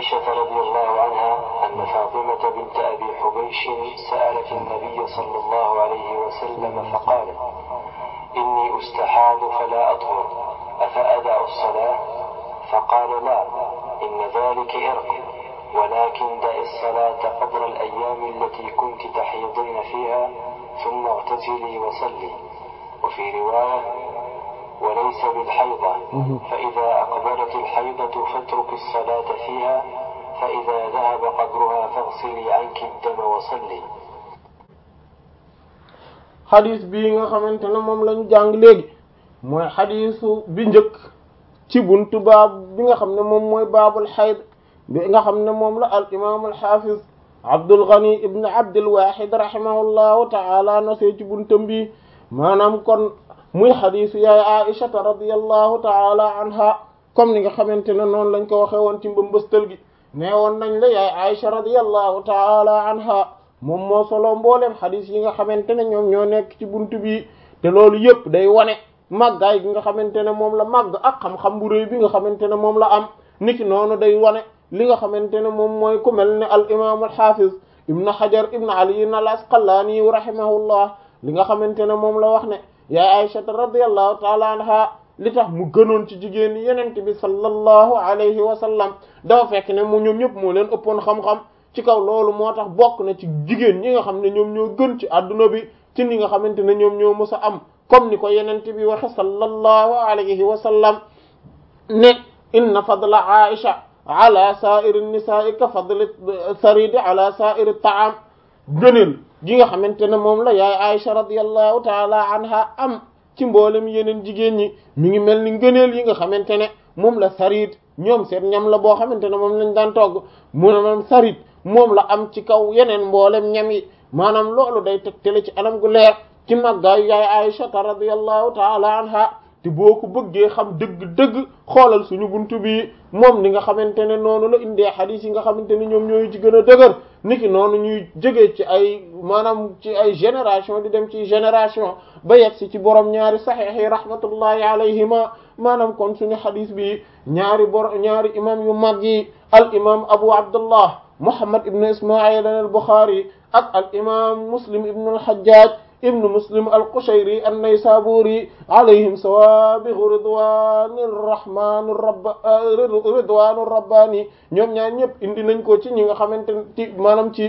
عائشة رضي الله عنها أن فاطمة بنت أبي حبيش سألت النبي صلى الله عليه وسلم فقالت إني أستحاض فلا أطهر أفأدع الصلاة فقال لا إن ذلك إرق ولكن دع الصلاة قدر الأيام التي كنت تحيضين فيها ثم اغتسلي وصلي وفي رواية وليس بالحيضة فإذا أقبلت الحيضة فاترك الصلاة فيها فإذا ذهب قدرها فاغسلي عنك الدم وصلي xadis bii nga xamante ne moom lañu jàng léegi mooy xadisu bi njëkk ci buntu baab bi nga xam ne moom mooy baabul xayd bi nga xam ne moom la al imam al xafiz Abdul Ghani ibn Abdul Wahid rahimahullahu ta'ala nosee ci buntam bi maanaam kon muy xadisu yaay Aishata radiyallahu ta'ala anha comme ni nga xamante ne noonu lañ ko waxee woon ci mbambastal gi nee woon nañ la yaay Aisha radiyallahu ta'ala anha moom moo solo mboolem xadis yi nga xamante ne ñoom ñoo nekk ci buntu bi te loolu yëpp day wane màggaay gi nga xamante ne moom la màgg ak xam-xam bu rëy bi nga xamante ne moom la am niki noonu day wane li nga xamante ne moom mooy ku mel ne al imam al hafiz ibn hajar ibn ali al asqalani rahimahullah li nga xamante ne moom la wax ne yaay aisha radiyallahu taala anha li tax mu gënoon ci jigéen ñi yenente bi sallallahu alayhi wa sallam dafa fekk ne mu ñoom ñëpp moo leen ëppoon xam-xam ci kaw loolu moo tax bokk na ci jigéen ñi nga xam ne ñoom ñoo gën ci adduna bi ci ni nga xamante ne ñoom ñoo mës a am comme ni ko yenente bi waxe sallallahu alayhi wa sallam ne inna fadla aisha ala sa'iri nisa'i ka fadli saridi ala sa'iri ta'am gëneel gi nga xamante ne moom la yaay aisha radiyallahu taala anha am ci mboolem yeneen jigéen ñi mi ngi mel ni ngëneel yi nga xamante ne moom la sarid ñoom seen ñam la boo xamante ne moom lañ daan togg mu ne moom sarid moom la am ci kaw yeneen mboolem ñam yi maanaam loolu day tegtale ci anam gu leer ci màggaayu yaay Aisha radiyallahu taala anha te boo ko bëggee xam dëgg-dëgg xoolal suñu buntu bi moom ni nga xamante ne noonu la indee xadiis yi nga xamante ne ñoom ñooy ci gën a dëgër niki noonu ñuy jógee ci ay maanaam ci ay génération di dem ci génération ba yegg si ci borom ñaari saxiix yi rahmatullahi alayhima maanaam kon suñu xadiis bi ñaari bor ñaari imam yu mag yi al imam abu abdullah muhammad ibn ismail al buxaari ak al imam muslim ibn al hajjaj ibn muslim al qushayri an naysaburi alayhim sawabihu ridwani rahmani rabb ridwanu rabbani ñoom ñaar ñëpp indi nañ ko ci ñi nga xamante ne ci maanaam ci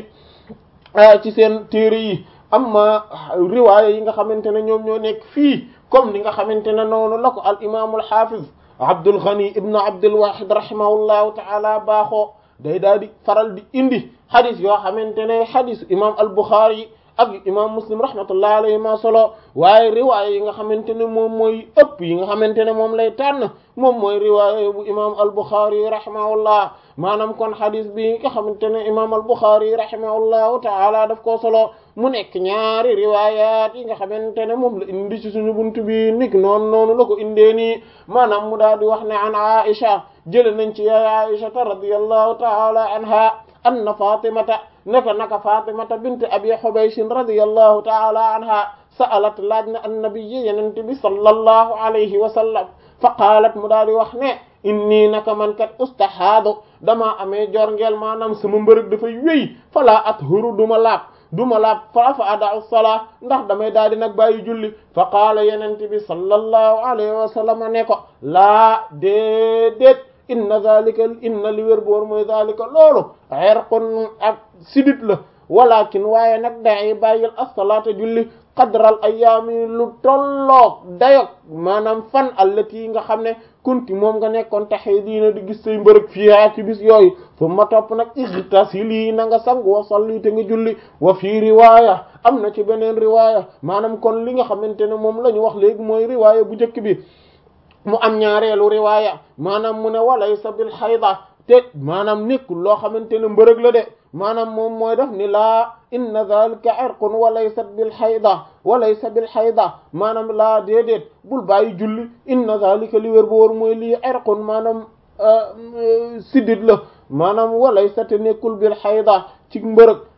ci seen téere yi amma riwaaya yi nga xamante ne ñoom ñoo nekk fii comme ni nga xamante ne noonu la ko al imam al hafiz abdul ghani ibn abdul wahid rahimahullahu ta'ala baaxoo day daal di faral di indi xadis yoo xamante ne xadisu imam al buxaari ak imam muslim rahmatullahi alayhi ma solo waaye riwaaya yi nga xamante ne moom mooy ëpp yi nga xamante ne moom lay tànn moom mooy riwaaya bu imam al buxaari rahimahullah maanaam kon xadis bi nga xamante ne imam al buxaari rahimahullahu taala daf koo solo mu nekk ñaari riwayat yi nga xamante ne moom la indi ci suñu buntu bi nik noonu noonu la ko indee nii maanaam mu daal di wax ne an aisha jële nañ ci yaay aishata radiyallahu taala anha anna fatimata naka naka fatimata bint abi hubayshin radiyallahu taala anha sa'alat laaj na annabiyyi yenente bi sallallahu alayhi wa sallam fa qaalat mu daal di wax ne inni naka man kat ustahaadu damaa amee jorngeel maanaam sama mbërëg dafay wéy fala athuru duma laab duma laab fa fa ada'u salaa ndax damay daal di nag bàyyi julli fa qaala yenente bi sallallahu alayhi wa sallam ne ko laa déedéet inna zalika inna li wér boor mooy zalika loolu irqun ak sidit la walakin waaye nag day bàyyil as-salaata julli qadral ayaami lu tolloog dayog maanaam fan allati yi nga xam ne kunti moom nga nekkoon taxee diina di gis say mbërëg fiihaa ci bis yooyu summa topp nag igtasili na nga sang wa salli te nga julli wa fii riwaaya am na ci beneen riwaaya maanaam kon li nga xamante ne moom la ñu wax léegi mooy riwaaya bu njëkk bi mu am ñaareelu riwaaya maanaam mu ne walaysa bil xayda te maanaam nekkul loo xamante ne mbërëg la de maanaam moom mooy def ni laa inna zalika irqun walaysat bil xayda walaysa bil xayda maanaam laa déedéet bul bàyyi julli inna zalika li wér bu wóor mooy lii irqun maanaam siddit la maanaam walaysa te nekkul bil xayda ci mbërëg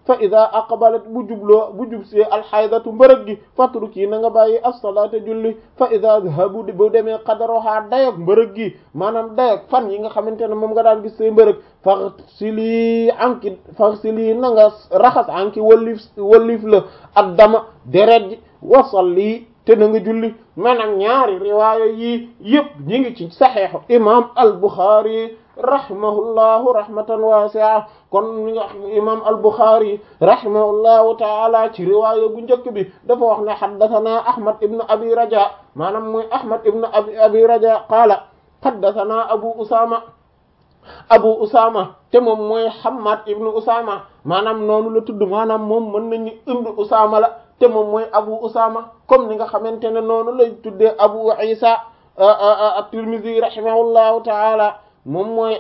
fa ida aqbalat bu jubloo bu jubsee alxaydatu mbërëg gi fatruki na nga bàyyi as-salaata julli fa ida dhahabu bu demee qadaroha dayog mbërëg gi maanaam dayog fan yi nga xamante ne moom nga daan gis say mbërëg faghsili anki faghsili na nga raxas anki wallif wallif la ak dama deret ji wasalli te na nga julli maanaam ñaari riwaaya yi yëpp ñi ngi ci saxiixu imam al-Bukhari rahimahullahu rahmatan wasi'a kon mi nga imam al-Bukhari rahimahullahu taala ci riwaaya bu njëkk bi dafa wax ne haddathana Ahmad ibn Abi Raja maanaam mooy Ahmad ibn Abi Abi Raja qaala haddathana Abu Usama Abu Usama te moom mooy Hammad ibn Usama maanaam noonu la tudd maanaam moom mën nañu ibn Usama la te moom mooy Abu Usama comme ni nga xamante ne noonu lay tuddee Abu Isa at-Tirmidhi rahimahullahu taala moom mooy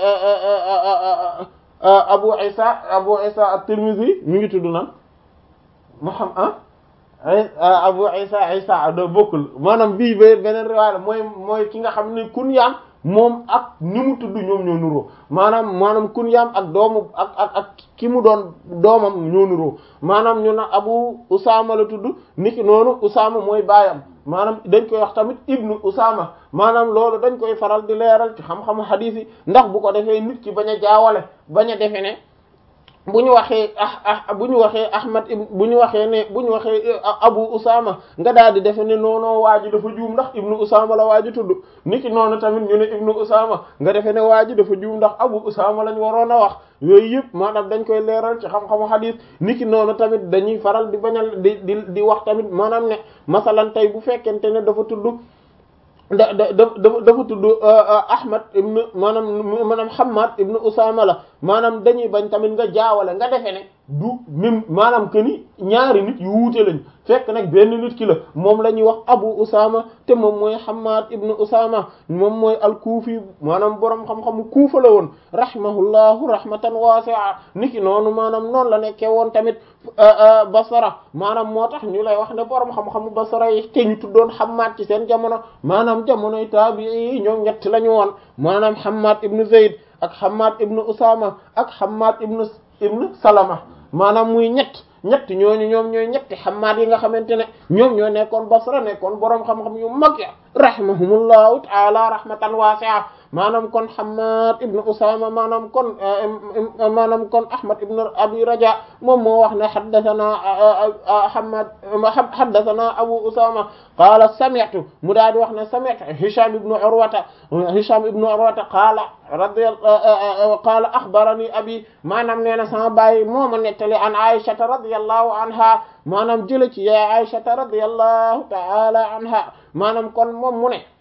Abu Isa Abu Isa at-Tirmidhi mi ngi tudd nan Muhammad Abu Isa Isa do bokkul maanaam bii ba beneen riwaaya mooy mooy ki nga xam ne kunyaam moom ak ni mu tudd ñoom ñoo nuroo maanaam maanaam kunyaam ak doomu ak ak ak ki mu doon doomam ñoo nuroo maanaam ñu na Abu Usama la tudd niki noonu Usama mooy baayam maanaam dañ koy wax tamit ibnu Usama maanaam loolu dañ koy faral di leeral ci xam-xamu hadith yi ndax bu ko defee nit ki bañ a jaawale bañ a defe ne bu ñu waxee ah ah bu ñu waxee Ahmad bu ñu waxee ne bu ñu waxee Abu Usama nga daal di defe ne noonoo waa ji dafa juum ndax ibnu Usama la waa ji tudd niki noonu tamit ñu ne ibnu Usama nga defe ne waa ji dafa juum ndax Abu Usama lañ waroon a wax yooyu yëpp maanaam dañ koy leeral ci xam-xamu hadith niki noonu tamit dañuy faral di bañal di di di wax tamit maanaam ne masalan tey bu fekkente ne dafa tudd da da dafa dafa tudd Ahmad ibn maanaam maanaam Hammad ibn Usama la maanaam dañuy bañ tamit nga jaawale nga defe ne du même maanaam que ni ñaari nit yu wuute lañ fekk nag benn nit ki la moom la ñuy wax Abu Usama te moom mooy Hammad ibn Usama moom mooy al-Kufi maanaam borom xam-xamu Kufa la woon rahimahullahu rahmatan wasi'a niki noonu maanaam noonu la nekkee woon tamit Basra maanaam moo tax ñu lay wax ne borom xam-xamu Basra yi te ñu tuddoon Hammad ci seen jamono maanaam jamonoy taabi'i ñoom ñett la ñu woon maanaam Hammad ibn Zayd ak Hammad ibn Usama ak Hammad ibn ibn Salama maanaam muy ñett ñett ñooñu ñoom ñooy ñetti Hammad yi nga xamante ne ñoom ñoo nekkoon Basra nekkoon borom xam-xam yu mag ya rahimahumullahu ta'ala rahmatan wasi'a maanaam kon Hammad ibn Usama maanaam kon maanaam kon Ahmad ibn Abi Raja moom moo wax ne haddathana Hammad haddathana Abu Usama qaala sami'tu mu daal di wax ne sami'tu Hisham ibn Urwata Hisham ibn Urwata qaala radiyallahu qaala akhbarani abi maanaam nee na sama baay moo ma nettali an Aisha radiyallahu anha maanaam jële ci ya Aisha radiyallahu ta'ala anha maanaam kon moom mu ne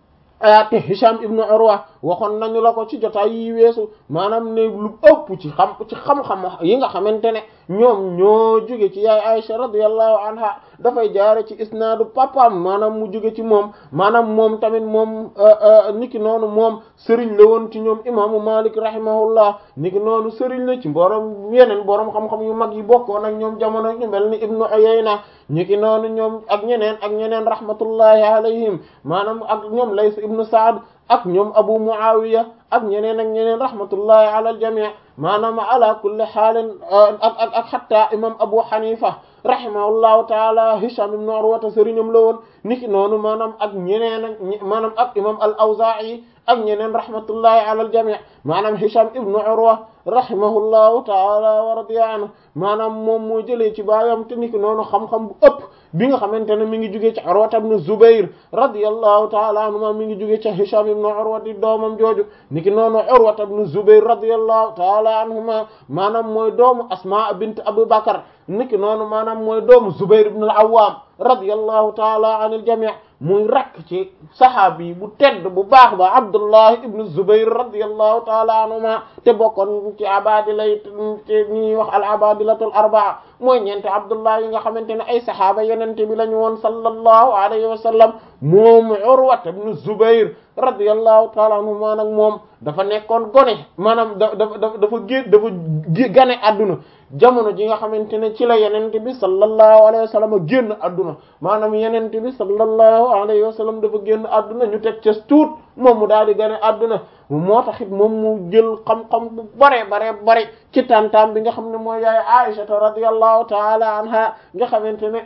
te Hisham ibn Urwa waxoon nañu la ko ci jotaay yi weesu maanaam ne lu ëpp ci xam ci xam-xam yi nga xamante ne ñoom ñoo jóge ci yaay Aisha radiyallahu anha dafay jaare ci isnaadu papaam maanaam mu jóge ci moom maanaam moom tamit moom niki noonu moom sëriñ la woon ci ñoom imaamu Malik rahimahullah niki noonu sëriñ la ci borom yeneen borom xam-xam yu mag yi bokkoon ak ñoom jamono ñu mel ni Ibnu Uyayna niki noonu ñoom ak ñeneen ak ñeneen rahmatullahi alayhim maanaam ak ñoom Lays ibnu Saad ak ñoom Abu Muawiya ak ñeneen ak ñeneen rahmatullahi ala al-jami' maanaam ala kulli xaalin ak ak ak xatta imam Abu Hanifa rahimahullahu taala Hisham ibn Urwa sëriñam la woon niki noonu maanaam ak ñeneen ak maanaam ak imam al-Awza'i ak ñeneen rahmatullahi ala al-jami' maanaam Hisham ibn Urwa rahimahullahu taala wa radiya anhu maanaam moom moo jëlee ci baayam te niki noonu xam-xam bu ëpp bi nga xamante ne mi ngi jugee ci Urwa ibn Zubayr radiyallahu taala anhuma mi ngi jugee ci Hisham ibn Urwa di doomam jooju niki noonu Urwa ibn Zubayr radiyallahu taala anhuma maanaam mooy doomu Asma bint Abu Bakr niki noonu maanaam mooy doomu Zubayr ibn al-Awwam radiyallahu taala anil jami' muy rakk ci saxaabi bu tedd bu baax ba Abdullah ibn Zubayr radiyallahu taala anhuma te bokkoon ci abadila yi te ñuy wax al abadilatul arbaa mooy ñeente Abdullah yi nga xamante ne ay saxaaba yenente bi la ñu woon sallallahu alayhi wa sallam moom Urwa ibn Zubayr radiyallahu taala anhuma nag moom dafa nekkoon gone maanaam da dafa dafa gé dafa gane adduna jamono ji nga xamante ne ci la yenente bi sallallahu alayhi wa sallam génn adduna maanaam yenente bi sallallahu alayhi wa sallam dafa génn adduna ñu teg ca tuut moom mu daal di gane adduna moo tax it moom mu jël xam-xam bu bare bare bare ci tantam bi nga xam ne mooy yaay Aisha radiyallahu taala anha nga xamante ne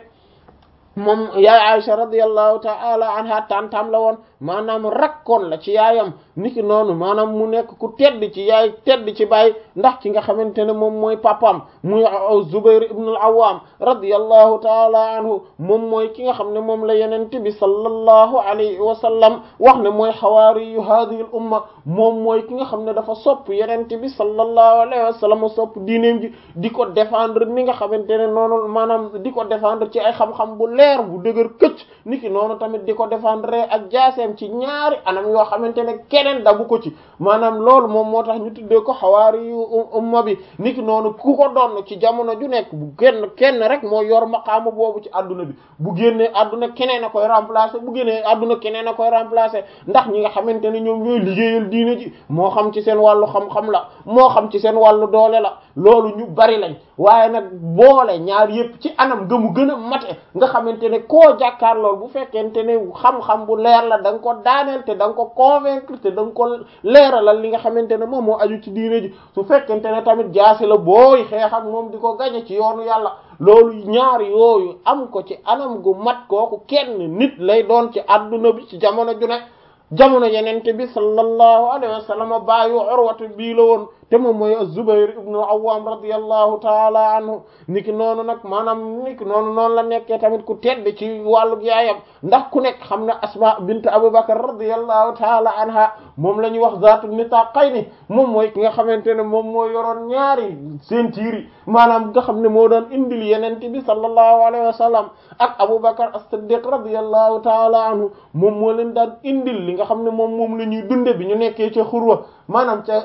moom yaay Aisha radiyallahu ta'ala anha tantam la woon maanaam rakkoon la ci yaayam niki noonu maanaam mu nekk ku tedd ci yaay tedd ci baay ndax ki nga xamante ne moom mooy papam muy Zubair ibn al-Awwam radiyallahu ta'ala anhu moom mooy ki nga xam ne moom la yenente bi sallallahu alayhi wa sallam wax ne mooy xawaari yu hadhihi al-umma moom mooy ki nga xam ne dafa sopp yenente bi sallallahu alayhi wa sallam sopp diineem ji di ko défendre ni nga xamante ne noonu maanaam di ko défendre ci ay xam-xam bu leer bu dëgër këcc niki noonu tamit di ko défendre ak jaaseem ci ñaari anam yoo xamante ne keneen dabu ko ci maanaam loolu moom moo tax ñu tuddee ko xawaari yu umma bi niki noonu ku ko doon ci jamono ju nekk bu génn kenn rek moo yor maqaama boobu ci adduna bi bu génnee adduna keneen a koy remplacer bu génnee adduna keneen a koy remplacer ndax ñi nga xamante ne ñoom ñooy liggéeyal diine ji moo xam ci seen wàllu xam-xam la moo xam ci seen wàllu doole la loolu ñu bari lañ waaye nag boole ñaar yépp ci anam ga mu gën a mate nga xamante ne koo jàkkaar lool bu fekkente ne xam-xam bu leer la da nga ko daaneel te da nga ko convaincre te da nga ko leeralal li nga xamante ne moom moo aju ci diine ji su fekkente ne tamit jaasi la booy xeex ak moom di ko gañe ci yoonu yàlla loolu ñaar yooyu am ko ci anam gu mat kooku kenn nit lay doon ci adduna bi ci jamono ju ne jamono yenente bi sallallahu alayhi wa sallam baayu urwatu bii la woon te moom mooy az-Zubayr ibn al-Awwam radiyallahu taala anhu niki noonu nag maanaam niki noonu noonu la nekkee tamit ku tedd ci wàllug yaayam ndax ku nekk xam na Asma bint Abu Bakr radiyallahu taala anha moom la ñuy wax zaatu nitaqayni moom mooy ki nga xamante ne moom moo yoroon ñaari seen tiiri maanaam nga xam ne moo doon indil yenente bi sallallahu alayhi wa sallam ak Abu Bakr as-Siddiq radiyallahu taala anhu moom moo leen daan indil li nga xam ne moom moom la ñuy dunde bi ñu nekkee ca xurwa maanaam ca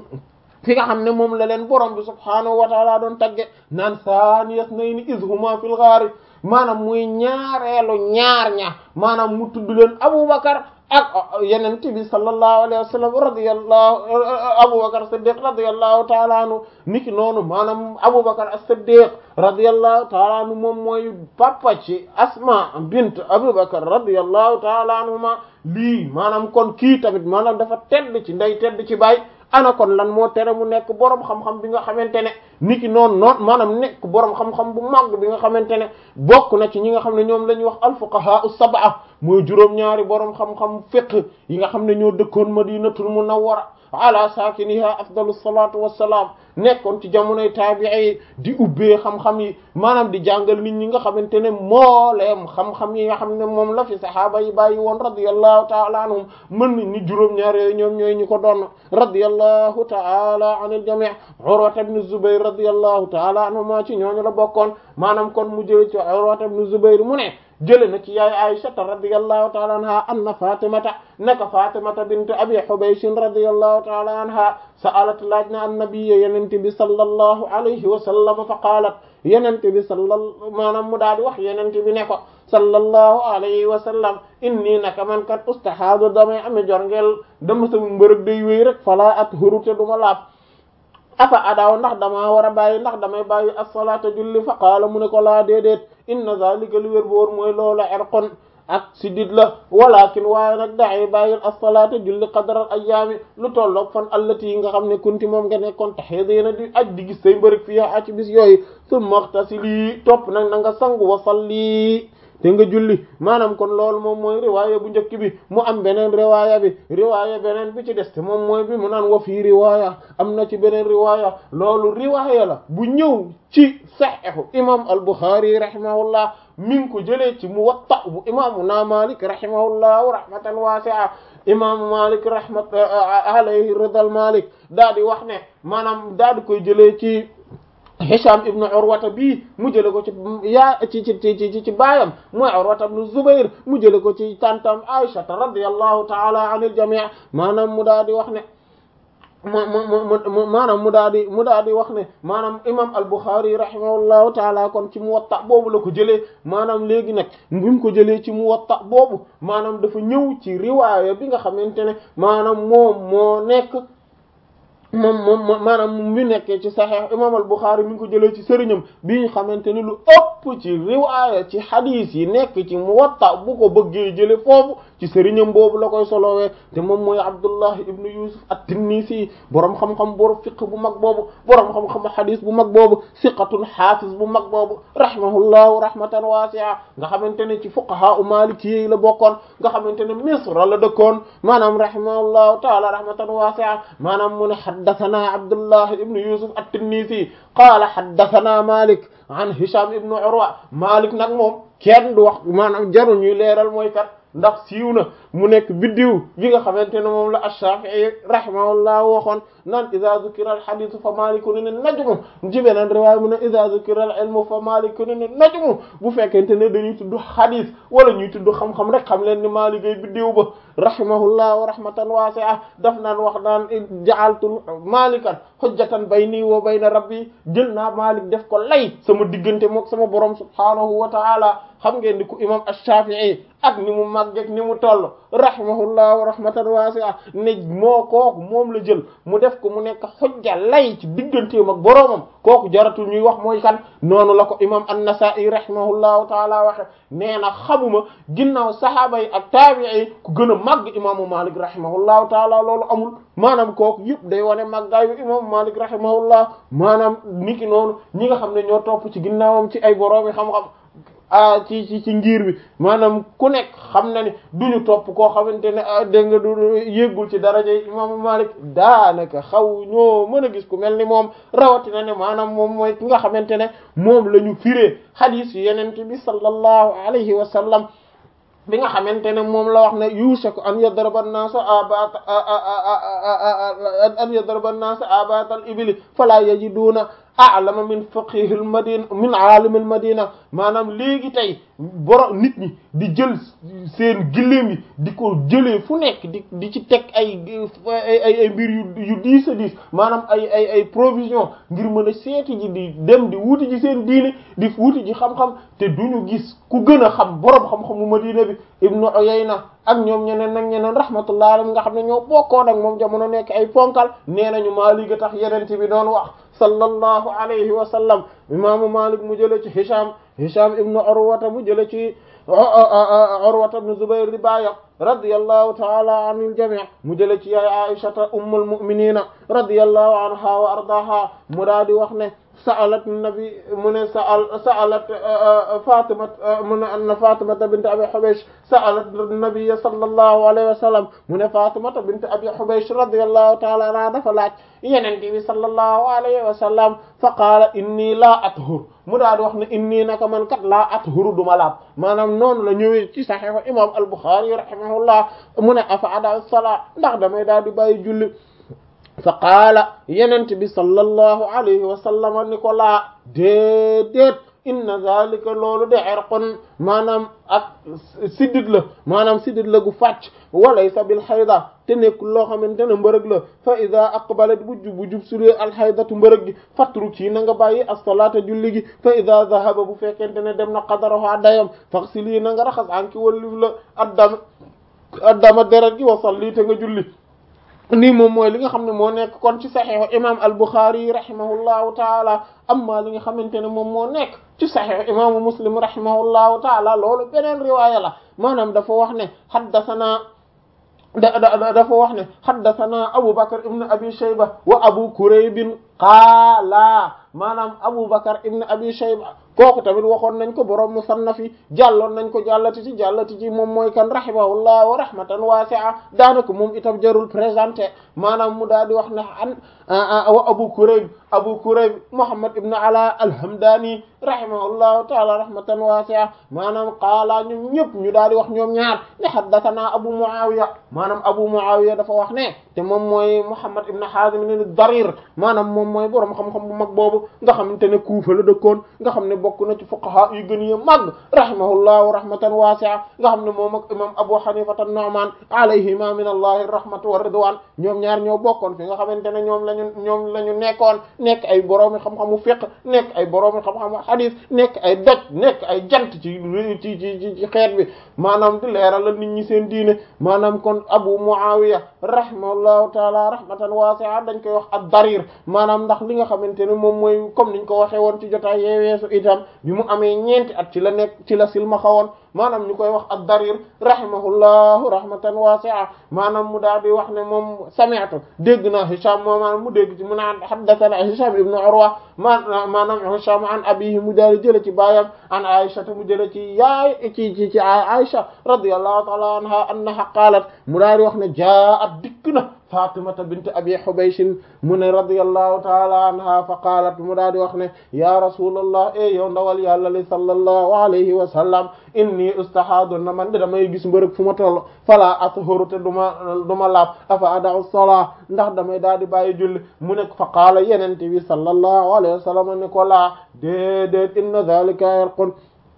fi nga xam ne moom la leen borom bi subhaanahu wa taala doon tagge naan saaniyas nayni iz huma fil ghaari maanaam muy ñaareelu ñaar ña maanaam mu tudd leen Abubakar ak yeneen bi sallallahu alayhi wa sallam radiyallahu Abubakar Siddiq radiyallahu taala anhu niki noonu maanaam Abubakar as-Siddiq radiyallahu taala anhu moom mooy papa ci Asma bint Abubakar radiyallahu taala anhuma lii maanaam kon kii tamit maanaam dafa tedd ci ndey tedd ci baay ana kon lan moo tere mu nekk boroom xam-xam bi nga xamante ne niki noonu noonu maanaam nekk boroom xam-xam bu màgg bi nga xamante ne bokk na ci ñi nga xam ne ñoom la ñuy wax alfuqaha as-sab'a mooy juróom-ñaari boroom xam-xam fiqh yi nga xam ne ñoo dëkkoon madinatul munawwara ala saakiniha afdalu salatu wassalaam nekkoon ci jamonoy taabi'i di ubbee xam-xam yi maanaam di jàngal nit ñi nga xamante ne mooleem xam-xam yi nga xam ne moom la fi sahaaba yi bàyyi woon radiyallahu ta'ala anhum mën nañ ni juróom-ñaar yooyu ñoom ñooy ñu ko doon radiyallahu ta'ala anil jami' Urwa ibn Zubayr radiyallahu ta'ala anhuma ci ñooñu la bokkoon maanaam kon mu jële ci Urwa ibn Zubayr mu ne jële na ci yaay Aisha radiyallahu ta'ala anha anna Fatimata naka Fatimata bint Abi Hubaysh radiyallahu ta'ala anha sa'alat laaj na annabiyya yenente bi sallallahu alayhi wa sallam fa qaalat yenente bi sallal maanaam mu daal di wax yenente bi ne ko sallallahu alayhi wa sallam inni naka man kat ustahaadu damay ame jorngeel dama sama mbërëg day wéy rek fala at hurute duma laab afa adaaw ndax damaa war a bàyyi ndax damay bàyyi as-salaata julli fa qaala mu ne ko laa déedéet inna zalika li wér boor mooy loola erqon ak sidit la walakin waaye nag daxee bàyyil as-salaata julli qadral ayyaami lu tolloog fan allati yi nga xam ne kunti moom nga nekkoon taxee dina di aj di gis say mbërëg fii aci bis yooyu summa ightasili topp nag na nga sangu wa salli te nga julli maanaam kon loolu moom mooy riwaaya bu njëkk bi mu am beneen riwaaya bi riwaaya beneen bi ci des te moom mooy bi mu naan wa fii riwaaya am na ci beneen riwaaya loolu riwaaya la bu ñëw ci saxiixu imam al-Bukhari rahimahullah mi ngi ko jëlee ci Muwatta bu imaamu na Malik rahimahullahu rahmatan wasi'a imaamu Malik rahmat alayhi ridal Malik daa di wax ne maanaam daa di koy jëlee ci Hisham ibn Urwata bii mu jële ko ci yaa ci ci ci ci baayam mooy Urwata ibn Zubair mu jële ko ci tantam Aisha radiyallahu ta'ala anil jami' maanaam mu daa di wax ne mu mu maanaam mu daa di mu daa di wax ne maanaam imam al-Bukhari rahimahullahu ta'ala kon ci Muwatta boobu la ko jëlee maanaam léegi nag bi mu ko jëlee ci Muwatta boobu maanaam dafa ñëw ci riwaaya bi nga xamante ne maanaam moom moo nekk moom moom maanaam mi nekkee ci saxiix imam al Buxaari mi ngi ko jëlee ci sëriñam bi ñu xamante ni lu ëpp ci riwaaya ci xadiis yi nekk ci Muwatta bu ko bëggee jële foofu ci sëriñam boobu la koy solowee te moom mooy Abdullah ibnu Yusuf at-Tinnisi boroom xam-xam boroom fiq bu mag boobu boroom xam-xam xadiis bu mag boobu siqatun xaafis bu mag boobu rahimahullahu rahmatan waasi'a nga xamante ne ci fuqaha u maliki yi la bokkoon nga xamante ne Misra la dëkkoon maanaam rahimahullahu taala rahmatan waasi'a maanaam mu ne haddathana Abdullah ibnu Yusuf at-Tinnisi qaala haddathana Malik an Hisham ibnu Urwa Malik nag moom kenn du wax maanaam jarul ñuy leeral mooy kat ndax siiw na mu nekk biddiw bi nga xamante ne moom la ash-Shafi'i rahimahullah waxoon naan idha dhukira al-hadith fa malikun ne najmu ci beneen riwaaya mu ne idha dhukira al-ilmu fa malikun ne najmu bu fekkente ne dañuy tudd hadith wala ñuy tudd xam-xam rek xam leen ni Maalik ay biddiw ba rahimahullah wa rahmatan wasi'a daf naan wax naan ja'altu malikan hujjatan bayni wa bayna rabbi jël naa Maalik def ko lay sama diggante mook sama borom subhanahu wa ta'ala xam ngeen ni ku imam ash-Shafi'i ak ni mu màggeek ni mu toll rahimahullah wa rahmatan wasi'a ne moo kooku moom la jël mu def ko mu nekk xujja lay ci digganteem ak boroomam kooku jaratul ñuy wax mooy kan noonu la ko imam an-Nasa'i rahimahullahu taala waxe nee na xamuma ginnaaw sahaaba yi ak taabi'i ku gën a màgg imaamu Malik rahimahullahu taala loolu amul maanaam kooku yëpp day wane màggaayu imaamu Malik rahimahullah maanaam niki noonu ñi nga xam ne ñoo topp ci ginnaawam ci ay boroomi xam-xam ah ci ci ci ngir bi maanaam ku nekk xam na ni duñu topp koo xamante ne dégg nga du yéggul ci daraja imaamu Malik daanaka xaw ñoo mën a gis ku mel ni moom rawatina ne maanaam moom mooy ki nga xamante ne moom la ñu firee hadith yenente bi sallallahu alayhi wa sallam bi nga xamante ne moom la wax ne yushaku an yadraba an-naasa abat an yadraba an-naasa abat al-ibli fala yajiduna a'lama min faqih al-madina min alim al-madina maanaam léegi tey boro nit ñi di jël seen gëléem yi di ko jëlee fu nekk di di ci teg ay ay ay mbir yu yu diis a diis maanaam ay ay ay provision ngir mën a seeti ji di dem di wuti ji seen diine di wuti ji xam-xam te duñu gis ku gën a xam boroom xam-xamu Madina bi Ibnu Uyayna ak ñoom ñeneen nag ñeneen rahmatullah alayhim nga xam ne ñoo bokkoon ak moom jamono nekk ay ponkal nee nañu Maalik a tax yenente bi doon wax sallallahu alayhi wa sallam imaamu Malik mu jële ci Hisham Hisham ibnu Urwata mu jële ci Urwata ibnu Zubayr di baayam radiyallahu ta'ala anil jami' mu jële ci yaay Aishata ummul mu'minina radiyallahu anha wa ardaha mu daa di wax ne sa'alat nabi mu ne sa'al sa'alat Fatima mu ne anna Fatimata bint Abi Hubaysh sa'alat nabiyya sallallahu alayhi wa sallam mu ne Fatimata bint Abi Hubaysh radiyallahu ta'ala anha dafa laaj Yonent bi sallallahu alayhi wa sallam fa qaala inni laa athur mu daal di wax ne inni naka man kat laa athuru duma laab maanaam noonu la ñëwee ci Sahih imam al-Bukhari rahimahullah mu ne afa ada salaa ndax damay daal di bàyyi julli fa qaala yenent bi sallallahu alayhi wa sallam ni ko laa déedéet inna zalika loolu de irqun maanaam ak siddit la maanaam siddit la gu fàcc walaysa bil xayda te nekkul loo xamante ne mbërëg la fa ida aqbalat bu jub bu jub sulee alxaydatu mbërëg gi fatru ci na nga bàyyi as-salaata julli gi fa ida zahaba bu fekkente ne dem na qadaraha dayam faxsili na nga raxas anki wallif la addama addama deret gi wa salli te nga julli nii moom mooy li nga xam ne moo nekk kon ci saxiixu imam al-Bukhari rahimahullahu taala amma li nga xamante ne moom moo nekk ci saxiixu imaamu Muslim rahimahullahu taala loolu beneen riwaaya la maanaam dafa wax ne haddathana da dafa wax ne haddathana Abu Bakr ibn Abi Shayba wa Abu Kurayb qaala maanaam Abu Bakr ibn Abi Shayba kooku tamit waxoon nañ ko borom musannaf yi jàlloon nañ ko jàllati ci jàllati ci moom mooy kan rahimahullah wa rahmatan wasi'a daanaka moom itam jarul présenté maanaam mu daal di wax ne an wa Abu Kurayb Abu Kurayb Muhammad ibn Ala al-Hamdani rahimahullahu ta'ala rahmatan wasi'a maanaam qaala ñoom ñëpp ñu daal di wax ñoom ñaar ne haddathana Abu Muawiya maanaam Abu Muawiya dafa wax ne te moom mooy Muhammad ibn Hazim ne Darir maanaam moom mooy borom xam-xam bu mag boobu nga xamante ne Kuufa la dëkkoon nga xam ne bokk na ci fuqaha yu gën a màgg rahimahullahu rahmatan wasi'a nga xam ne moom ak imam Abu Hanifa an-Nu'man alayhima min allahi rahmatu wa ridwan ñoom ñaar ñoo bokkoon fi nga xamante ne ñoom lañu ñoom la ñu nekkoon nekk ay boroomi xam-xamu fiqh nekk ay boroomi xam-xamu hadith nekk ay doj nekk ay jant ci ci ci ci xeet bi maanaam di leeralal nit ñi seen diine maanaam kon Abu Muawiya rahimahullahu taala rahmatan wasi'a dañ koy wax ad-darir maanaam ndax li nga xamante ne moom mooy comme niñ ko waxee woon ci jotaay yeeweesu itam bi mu amee ñeenti at ci la nekk ci la silmaxa woon maanaam ñu koy wax ad-darir rahimahullahu rahmatan wasi'a maanaam mu daal di wax ne moom sami'tu dégg naa Hisham moo maanaam mu dégg ci mu naan haddathana Hisham ibn Urwa maanaam Hisham an abihi mu daal di jële ci baayam an Aisha mu jële ci yaay ci ci ci Aisha radiyallahu ta'ala anha annaha qalat mu daal di wax ne jaa'at dikk na Fatimata bint Abi Hubaysh mu ne radiyallahu ta'ala anha fa qalat mu daal di wax ne ya rasulallah e yow ndawal yàlla li sallallahu alayhi wa sallam inni ustahaadu na man de damay gis mbërëg fu ma toll fala athuru te duma duma laab afa ada'u salaa ndax damay daal di bàyyi julli mu ne fa qaala yenente bi sallallahu alayhi wa sallam ne ko laa déedéet inna dhalika yarqun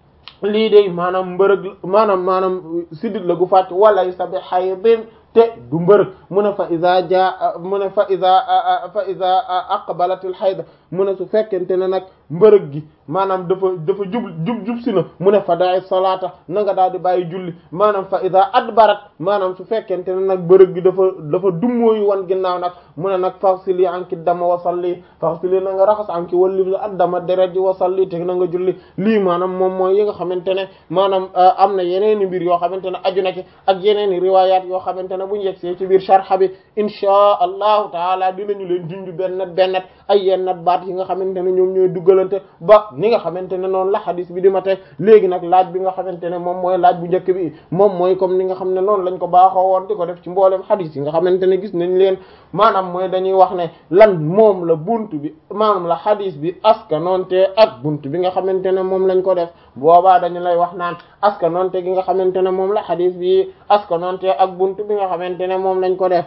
lii de maanaam mbërëg maanaam maanaam sidit la gu fàcc walaysa bi haydin te du mbërëg mu ne fa iza jaa mu ne fa iza fa iza aqbalatil hayd mu ne su fekkente ne nag mbërëg gi maanaam dafa dafa jub jub jub si na mu ne fa da'i salaata na nga daal di bàyyi julli maanaam fa iza adbarat maanaam su fekkente ne nag mbërëg gi dafa dafa dummóoyu wan ginnaaw nag mu ne nag faghsili anki dama wa salli faghsili na nga raxas anki walli addama deret ji wa salli te na nga julli lii maanaam moom mooy yi nga xamante ne maanaam am na yeneeni mbir yoo xamante ne aju na ci ak yeneeni riwaayaat yoo xamante ne bu ñu yegsee ci biir sharh bi inshaa allahu taala dinañu leen junj bennet bennet ay yennat baat yi nga xamante ne ñoom ñooy duggalante ba ni nga xamante ne noonu la hadis bi di ma teg léegi nag laaj bi nga xamante ne moom mooy laaj bu njëkk bi moom mooy comme ni nga xam ne noonu lañ ko baaxoo woon di ko def ci mboolem hadis yi nga xamante ne gis nañ leen maanaam mooy dañuy wax ne lan moom la bunt bi maanaam la hadis bi askanoonte ak bunt bi nga xamante ne moom lañ ko def boobaa dañu lay wax naan askanoonte gi nga xamante ne moom la hadis bi askanoonte ak bunt bi nga xamante ne moom lañ ko def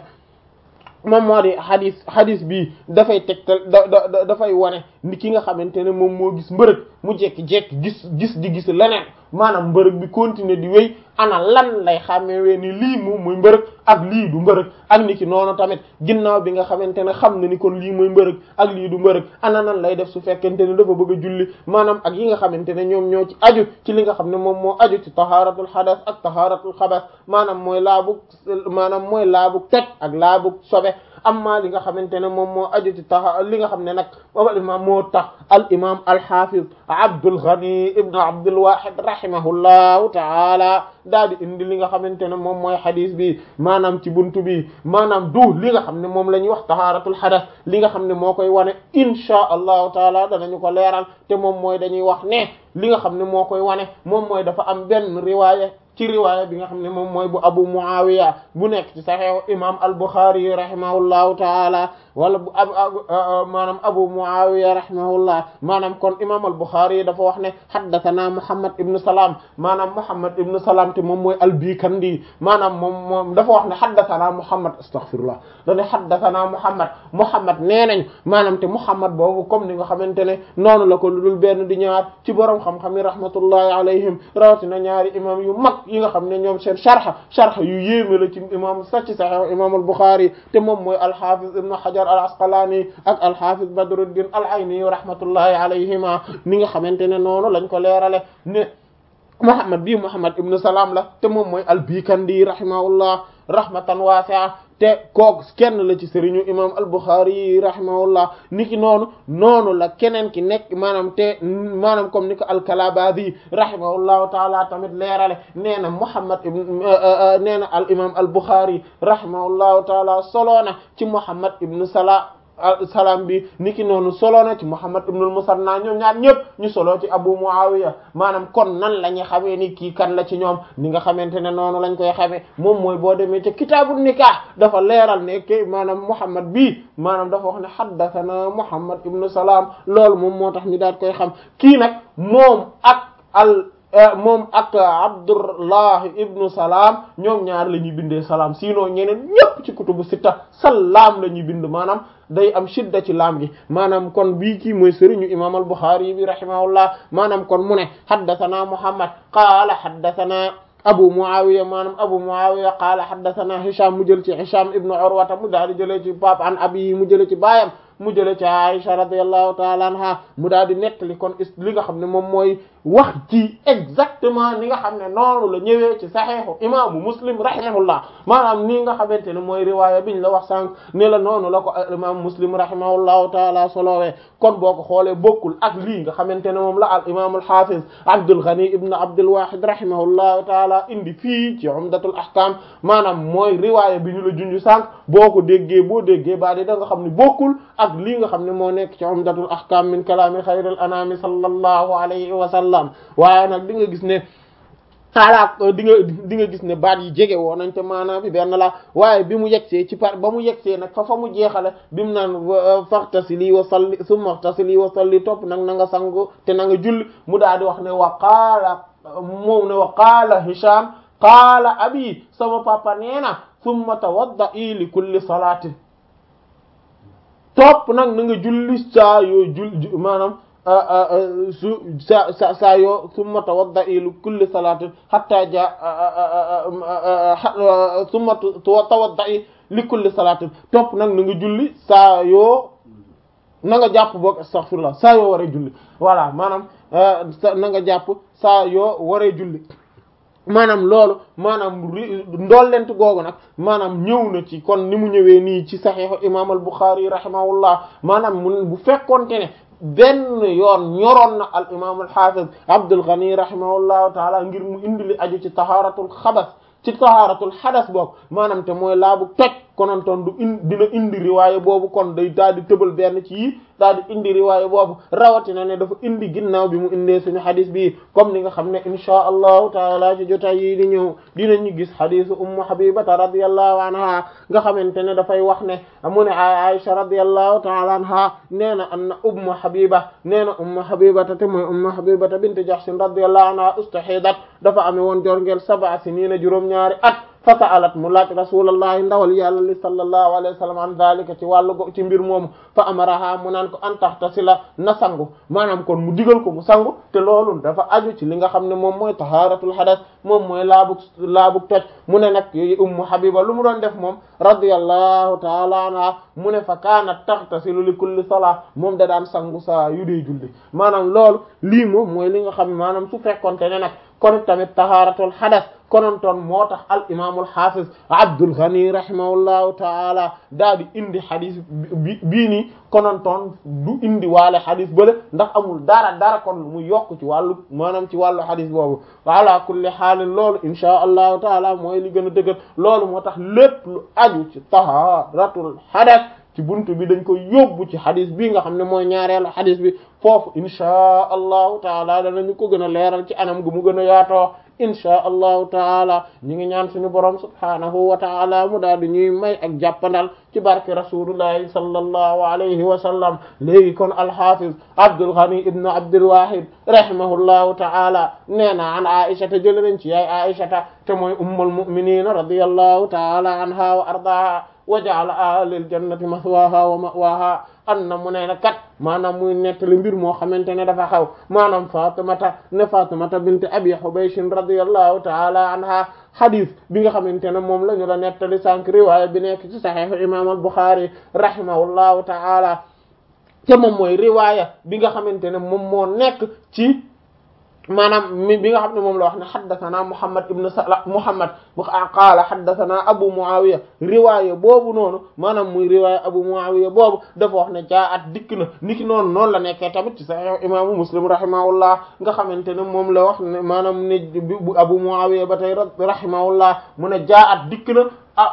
moom moo di hadis hadis bi dafay tegtal da da dafay wane ni ki nga xamante ne moom moo gis mbërëg mu jekki-jekki gis gis di gis leneen maanaam mbërëg bi continuer di wéy ana lan lay xàmmee ni lii moom mooy mbërëg ak lii du mbërëg ak ni ki noonu tamit ginnaaw bi nga xamante ne xam na ni kon lii mooy mbërëg ak lii du mbërëg ana nan lay def su fekkente ne dafa bëgg a julli maanaam ak yi nga xamante ne ñoom ñoo ci aju ci li nga xam ne moom moo aju ci taharatul hadas ak taharatul xabas maanaam mooy laabu maanaam mooy laabu toj ak laabu sobe amma li nga xamante ne moom moo aju ci taxa li nga xam ne nag al imam moo tax al imam al hafiz Abdul Ghani ibn Abdul Wahid rahimahullahu taala daal di indi li nga xamante ne moom mooy hadis bi maanaam ci buntu bi maanaam du li nga xam ne moom la ñuy wax taharatul hadas li nga xam ne moo koy wane insha allahu taala danañu ko leeral te moom mooy dañuy wax ne li nga xam ne moo koy wane moom mooy dafa am benn riwaaya ci riwaaya bi nga xam ne moom mooy bu abu muawiya bu nekk ci saxiix imam al buxaari rahimahullahu taala wala bu ab maanaam abu muawiya rahimahullah maanaam kon imam al buxaari dafa wax ne haddathana muhammad ibnu salaam maanaam muhammad ibnu salaam te moom mooy al bikandi maanaam moom moom dafa wax ne haddathana muhammad astaghfirullah dane haddathana muhammad muhammad nee nañ maanaam te muhammad boobu comme ni nga xamante ne noonu la ko lu dul benn di ñaar ci borom xam-xam yi rahmatullahi alayhim rawatina ñaari imam yu mag yi nga xam ne ñoom seen sharh sharh yu yéeme la ci imam sax ci sahih imam al-Bukhari te moom mooy al-Hafiz ibn Hajar al-Asqalani ak al-Hafiz Badruddin al-Ayni rahmatullahi alayhima ni nga xamante ne noonu lañ ko leerale ne Muhammad bii Muhammad ibn Salam la te moom mooy al-Bikandi rahimahullah rahmatan wasi'a te kook kenn la ci sëriñu imam al-Bukhari rahimahullah niki noonu noonu la keneen ki nekk maanaam te maanaam comme ni ko al-Kalabadi rahimahullahu taala tamit leerale nee na Muhammad ibn nee na al imam al-Bukhari rahimahullahu taala soloona ci Muhammad ibn Salah salaam bi niki noonu solo na ci Muhammad ibn al-Musanna ñoom ñaar ñëpp ñu solo ci Abu Muawiya maanaam kon nan la ñuy xamee ni kii kan la ci ñoom ni nga xamante ne noonu lañ koy xamee moom mooy boo demee ca kitaabu nikah dafa leeral ne ke maanaam Muhammad bii maanaam dafa wax ne haddathana Muhammad ibn Salaam loolu moom moo tax ñu daal koy xam kii nag moom ak al moom ak Abdullah ibnu Salaam ñoom ñaar la ñuy bindee salaam sinon ñeneen ñëpp ci kutubu sitta salaam la ñuy bind maanaam day am shidda ci laam gi maanaam kon bii kii mooy sëriñu imam al-Bukhari bi rahimahullah maanaam kon mu ne haddathana Muhammad qaala haddathana Abu Muawiya maanaam Abu Muawiya qaala haddathana Hisham mu jël ci Hisham ibnu Urwata mu daal di jëlee ci pap an abi mu jëlee ci baayam mu jële ci Aisha radiyallahu ta'ala anha mu daal di nettali kon is li nga xam ne moom mooy wax ci exactement ni nga xam ne noonu la ñëwee ci saxiixu imaamu muslim rahimahullah maanaam nii nga xamante ne mooy riwaaya biñ la wax sànq ne la noonu la ko imaamu muslim rahimahullahu taala solowee kon boo ko xoolee bokkul ak lii nga xamante ne moom la al imaamul hafiz Abdul Ghani ibn Abdul Wahid rahimahullahu taala indi fii ci umdatul ahkam maanaam mooy riwaaya bi ñu la junj sànq boo ko déggee boo déggee ba di da nga xam ne bokkul ak lii nga xam ne moo nekk ci umdatul ahkam min kalaami xayril anami sallallahu alayhi wa sallam waaye nag di nga gis ne xaalaat di nga di nga gis ne baat yi jege woo nañ te maanaam bi benn la waaye bi mu yegsee ci par ba mu yegsee nag fa fa mu jeexale bi mu naan faxtasili wa salli summa faxtasili wa salli topp nag na nga sangu te na nga julli mu daal di wax ne wa qaala moom ne wa qaala Hisham qaala abi sama papa nee na summa tawadda'i li kulli salaatin topp nag na nga julli saa yoo jul maanaam su sa sa saa yoo summa tawadda'i li kulli salaatin hatta ja summa tawadda'i li kulli salaatin topp nag na nga julli saa yoo na nga jàpp boog astaghfirullah saa yoo waree julli voilà maanaam na nga jàpp saa yoo waree julli maanaam loolu maanaam ndollent googu nag maanaam ñëw na ci kon ni mu ñëwee nii ci saxiixu imaam al Buxaari rahimahullah maanaam mu bu fekkonte ne benn yoon ñoroon na al imaam al xaafiz Abdul Ghani rahimahullahu taala ngir mu indi li aju ci tahaaratul xabas ci tahaaratul xadas boog maanaam te mooy laabu toj konontoon du in dina indi riwaaye boobu kon day daal di tëbal benn ci yi daal di indi riwaaye boobu rawatina ne dafa indi ginnaaw bi mu indee suñu xadis bi comme ni nga xam ne inchaa allahu taala ci jotaay yi di ñëw dinañu gis xadisu ummu habibata radiallahu anha nga xamante ne dafay wax ne mu ne aisha radiallahu taala anha nee na anna ummu habiba nee na ummu habibata te mooy ummu habibata bint jahshin radiallahu anha ustahidat dafa ame woon jorngeel sab'a sinina juróom-ñaari at fa sa'alat mu laaj rasulallahi ndawal yàlla li sallallahu alayhi wa sallam an zalika ci wàllu go ci mbir moomu fa amaraha mu naan ko an tahtasila na sangu maanaam kon mu digal ko mu sangu te loolu dafa aju ci li nga xam ne moom mooy taharatul hadas moom mooy laabug laabug toj mu ne nag ummu habiba lu mu doon def moom radiyallahu taala anha mu ne fa kaanat tahtasilu li kulli salaa moom da daan sangu saa yu dee julli maanaam loolu lii moom mooy li nga xam ne maanaam su fekkonte ne nag kon tamit taharatul hadas konontoon moo tax al imaamul hafiz Abdul Ghani rahimahullahu taala daa di indi xadis bi bii nii konontoon du indi waale xadis bële ndax amul dara dara kon mu yokk ci wàllu maanaam ci wàllu xadis boobu ala kulli xaalin loolu inchaa allahu taala mooy li gën a dëgër loolu moo tax lépp lu aju ci taharatul hadas ci buntu bi dañ ko yóbbu ci xadis bi nga xam ne mooy ñaareelu xadis bi foofu inchaa allahu taala danañu ko gën a leeral ci anam gu mu gën a yaatoo inchaa allahu taala ñu ngi ñaan suñu borom subhaanahu wa taala mu daal di ñuy may ak jàppandal ci barke rasulullahi sallallahu alayhi wa sallam léegi kon alhafiz Abdul Ghani ibn Abdul Wahid rahimahullahu taala nee na an Aisha te jële nañ ci yaay Aisha te mooy ummul mu'minin radiyallahu taala anha wa ardaha wa ja'ala ahlil jannati maswaha wa ma'waha an na mu ne na kat maanaam muy nettali mbir moo xamante ne dafa xaw maanaam Fatimata ne Fatimata bint Abi Hubaysh radiyallahu ta'ala anha hadith bi nga xamante ne moom la ñu la nettali sànq riwaaya bi nekk ci Sahih imam al-Bukhari rahimahullahu ta'ala te moom mooy riwaaya bi nga xamante ne moom moo nekk ci maanaam mi bi nga xam ne moom la wax ne xaddathana Muhammad ibn Sala Muhammad bu qaala xaddathana Abu Muawiya riwaaya boobu noonu maanaam muy riwaaya Abu Muawiya boobu dafa wax ne jaa at dikk na niki noonu noonu la nekkee tamit ci Sahih imaamu Muslim rahimahullah nga xamante ne moom la wax ne maanaam ne bu Abu Muawiya ba tey rahimahullah mu ne jaa at dikk na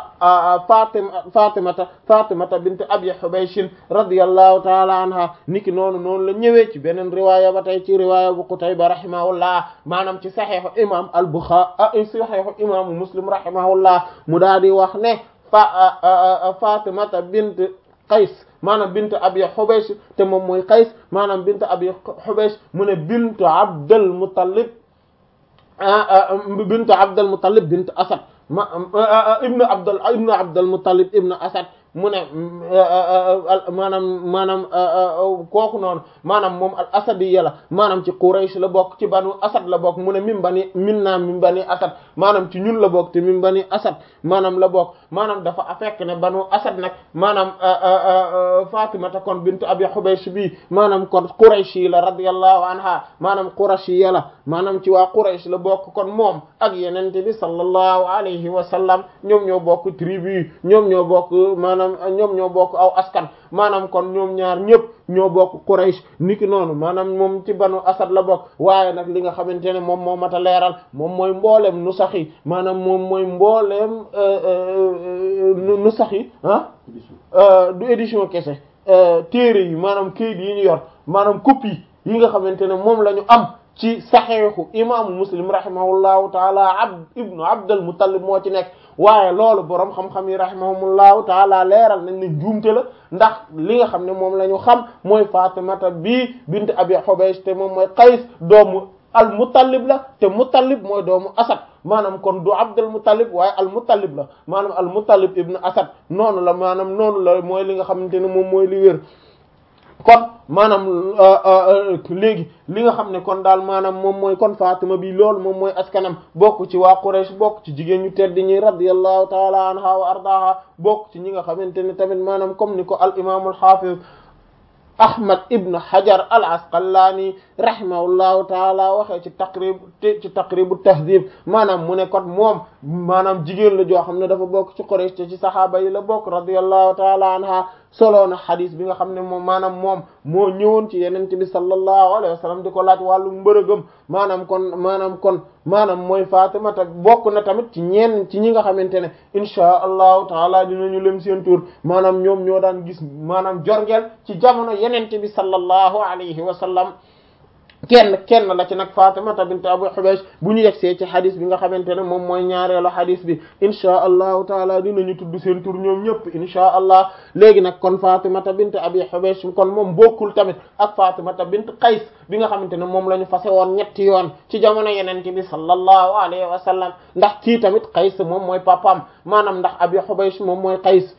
ah Fatima Fatimata Fatimata bint Abi Hubaysh radiyallahu ta'ala anha niki noonu noonu la ñëwee ci beneen riwaaya ba tey ci riwaaya bu Qutayba rahimahullah maanaam ci saxiixu imam al-Bukhari saxiixu imaamu Muslim rahimahullah mu daal di wax ne fa Fatimata bint Qays maanaam bint Abi Hubaysh te moom mooy Qays maanaam bint Abi Hubaysh mu ne bint Abdul Muttalib bint Abdul Muttalib bint Asad ma ibnu abdul ibnu abdul muttalib ibnu asad mu ne maanaam maanaam kooku noonu maanaam moom al asadiya la maanaam ci Quraysh la bokk ci banu asad la bokk mu ne min bani min naa min bani asad maanaam ci ñun la bokk te min bani asad maanaam la bokk maanaam dafa fekk ne banu asad nag maanaam Fatimata kon bint Abi Hubaysh bi maanaam kon Quraysh yi la radiyallahu anha maanaam Quraysh yi la maanaam ci waa Quraysh la bokk kon moom ak yenente bi sallallahu alayhi wa sallam ñoom ñoo bokk tribu yi ñoom ñoo bokk maanaam ñoom ñoo bokk aw askan maanaam kon ñoom ñaar ñëpp ñoo bokk Quraysh niki noonu maanaam moom ci banu asad la bokk waaye nag li nga xamante ne moom moo mat a leeral moom mooy mbooleem nu sax yi maanaam moom mooy mbooleem nu sax yi ah du édition kese téere yi maanaam kayit yi ñu yor maanaam copie yi nga xamante ne moom la ñu am ci saxeexu imaamu muslim rahimahullahu taala abd ibnu abdul muttalib moo ci nekk waaye loolu boroom xam-xam yi rahimahumullahu taala leeral nañ ne juumte la ndax li nga xam ne moom la ñu xam mooy fatimata bi bint abi hubaysh te moom mooy qays doomu al muttalib la te muttalib mooy doomu asad maanaam kon du abdul muttalib waaye al muttalib la maanaam al muttalib ibnu asad noonu la maanaam noonu la mooy li nga xamante ne moom mooy li wér kon maanaam léegi li nga xam ne kon daal maanaam moom mooy kon Fatima bi loolu moom mooy askanam bokk ci waa Quraysh bokk ci jigéen ñu tedd ñi radiyallahu taala anha wa ardaha bokk ci ñi nga xamante ne tamit maanaam comme ni ko al imaamul hafiz Ahmad ibn Hajar al Asqalani rahimahullahu taala waxee ci taqrib ci taqribu tahdhib maanaam mu ne kon moom maanaam jigéen la joo xam ne dafa bokk ci Quraysh te ci saxaaba yi la bokk radiyallahu taala anha solo na xadis bi nga xam ne moom maanaam moom moo ñëwoon ci yenente bi sallallahu alayhi wa sallam di ko laaj wàllu mbërëgëm maanaam kon maanaam kon maanaam mooy Fatima ta bokk na tamit ci ñenn ci ñi nga xamante ne inchaa allahu taala dinañu lem seen tur maanaam ñoom ñoo daan gis maanaam jorgeel ci jamono yenente bi sallallahu alayhi wa sallam kenn kenn la ci nag Fatimata bint Abu Hubaysh bu ñu yegsee ci xadis bi nga xamante ne moom mooy ñaareelu xadis bi inchaa allahu taala dinañu tudd seen tur ñoom ñëpp inchaa allah léegi nag kon Fatimata bint Abi Hubaysh kon moom bokkul tamit ak Fatimata bint Qays bi nga xamante ne moom la ñu fase woon ñetti yoon ci jamono yenente bi sallallahu alayhi wa sallam ndax kii tamit Qays moom mooy papam maanaam ndax Abi Hubaysh moom mooy Qays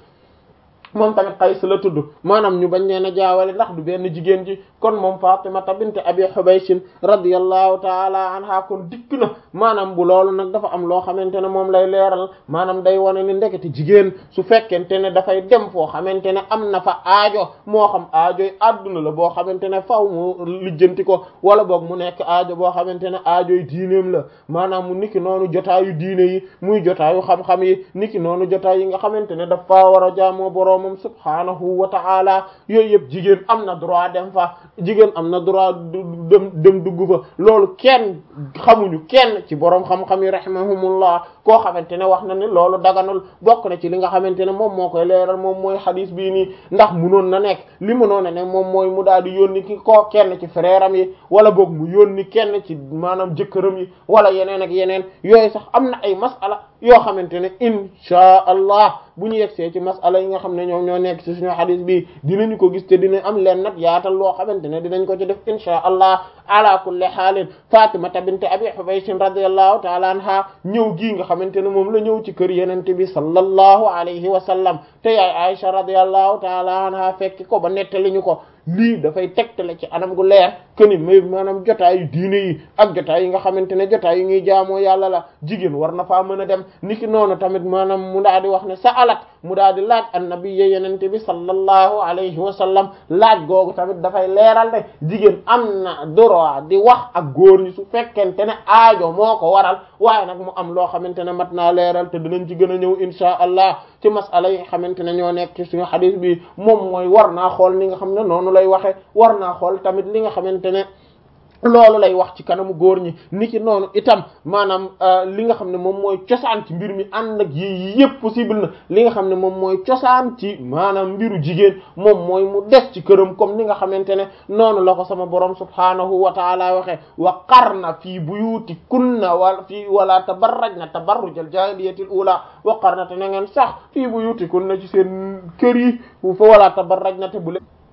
moom tamit Qays la tudd maanaam ñu bañ leen a jaawale ndax du benn jigéen ji kon moom Fatimata bint Abi Hubaysh radiyallahu taala anha kon dikk na maanaam bu loolu nag dafa am loo xamante ne moom lay leeral maanaam day wane ni ndekete jigéen su fekkente ne dafay dem foo xamante ne am na fa aajo moo xam aajoy adduna la boo xamante ne faw mu lijjanti ko wala boog mu nekk aajo boo xamante ne aajoy diineem la maanaam mu niki noonu jotaayu diine yi muy jotaayu xam-xam yi niki noonu jotaay yi nga xamante ne dafa war a jaamoo boroom moom subhaanahu wa ta'ala yooyu yëpp jigéen am na droit dem fa jigéen am na droit dem dem dugg fa loolu kenn xamuñu kenn ci boroom xam-xam yi rahimahumullah koo xamante ne wax na ne loolu daganul bokk na ci li nga xamante ne moom moo koy leeral moom mooy xadis bii nii ndax munoon na nekk li munoon na ne moom mooy mu daal di yónni ki koo kenn ci frère am yi wala boog mu yónni kenn ci maanaam jëkkëram yi wala yeneen ak yeneen yooyu sax am na ay masala yoo xamante ne inchaa allah bu ñu yegsee ci masala yi nga xam ne ñoom ñoo nekk ci suñu xadis bi dinañu ko gis te dina am leen nag yaatal loo xamante ne dinañ ko ci def inchaa allah ala kulli xaalin fatimata bint abi hubaysh radiyallahu taala anha ñëw gii nga xamante ne moom la ñëw ci kër yenente bi sallallahu alayhi wa sallam te yaay aisha radiyallahu taala anha fekki ko ba nettali ñu ko lii dafay tegtale ci anam gu leer këni may maanaam jotaayu diine yi ak jotaay yi nga xamante ne jotaay yi ñuy jaamoo yàlla la jigéen war na faa mën a dem niki noonu tamit maanaam mu daal di wax ne sa alat mu daal di laaj annabi ya yenente bi sallallahu alayhi wa sallam laaj googu tamit dafay leeral ne jigéen am na droit di wax ak góor ñi su fekkente ne aajo moo ko waral waaye nag mu am loo xamante ne mat naa leeral te dinañ ci gën a ñëw insha allah ci masala yi xamante ne ñoo nekk ci suñu xadis bi moom mooy war naa xool ni nga xam ne noonu lay waxe war naa xool tamit li nga xamante ne loolu lay wax ci kanamu góor ñi niki noonu itam maanaam li nga xam ne moom mooy cosaan ci mbir mi ànd ak yi yëpp possible na li nga xam ne moom mooy cosaan ci maanaam mbiru jigéen moom mooy mu des ci këram comme ni nga xamante ne noonu la ko sama borom subhaanahu wa taala waxe wa qarna fii buyuti kunna wala fii wala tabarrajna tabarrujal jahiliyatil ula wa qarna te na ngeen sax fii buyuti kunna ci seen kër yi fa wala tabarrajna te bu leen